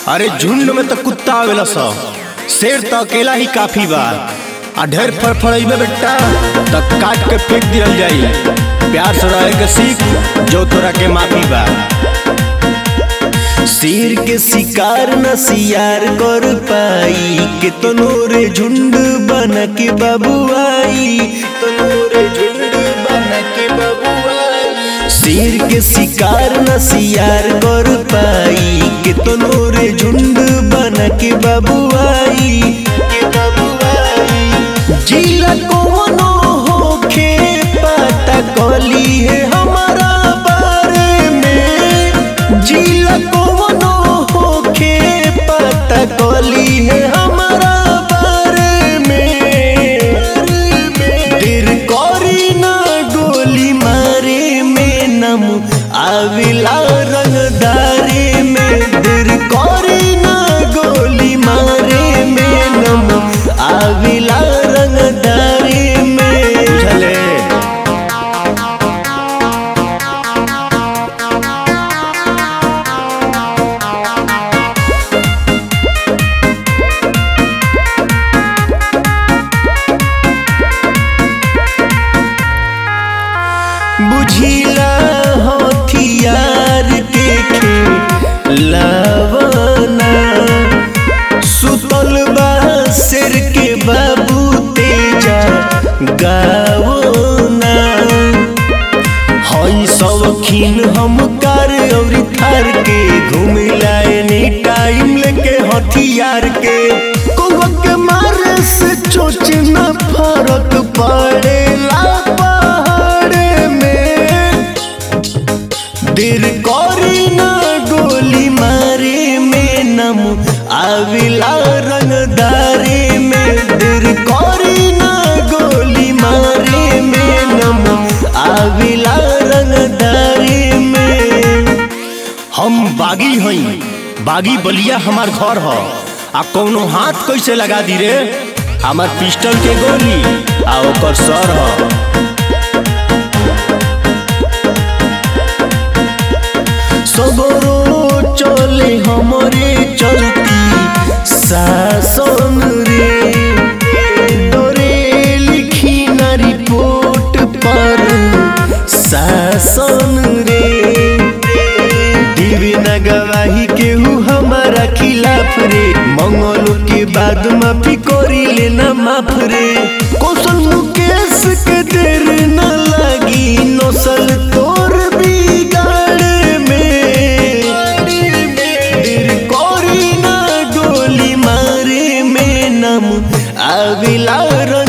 अरे झुंड में तो कुत्ता आवेला सब शेर तो अकेला ही काफी बा आ ढेर फड़फड़इबे बेटा तो काट के फेंक दियल जाई प्यार से रहे के सीख जो तोरा के माफी बा शेर के शिकार न सियार कर पाई के तनोरे झुंड बन के बबुआई तनोरे झुंड बन के बबुआई शेर के शिकार न सियार कर पाई के तनोरे झुंड बन के बबुआई के बबुआई जिला कोनो होखे पता कली है हमारा बारे में जिला कोनो होखे पता कली है हमारा बारे में दिल करी ना गोली मारे में नम आविला रंगदारे में दिल करी ना गोली मारे में नम आविला रंगदारे में बुझले बुझिला हथियार के खेलवना सुतल बा शेर के बाबू तेजा गावना हई शौकीन हम कार और थार के घूमिला एनी टाइम लेके हथियार के कौवा के मारे से चोच न फरक पड़ेला पहाड़ में दिल करी ना गोली मारे में नम आविला रंगदारे में दिल करी ना गोली मारे में नम आविला रंगदारे में हम बागी हई बागी बलिया हमार घर ह आ कौनो हाथ कैसे लगा दी रे हमार पिस्टल के गोली आ ओकर सर ह सबरो चले हमरे चलती शासन रे डरे लिखी ना रिपोर्ट पर शासन रे दिवी न गवाही केहू हमारा खिलाफ रे मंगल के बाद माफी करी लेना माफ रे कौशल मुकेश के देर न लगी नौसल तोर बिगाड़ में दिल करी ना गोली मारे में नम आविला रंग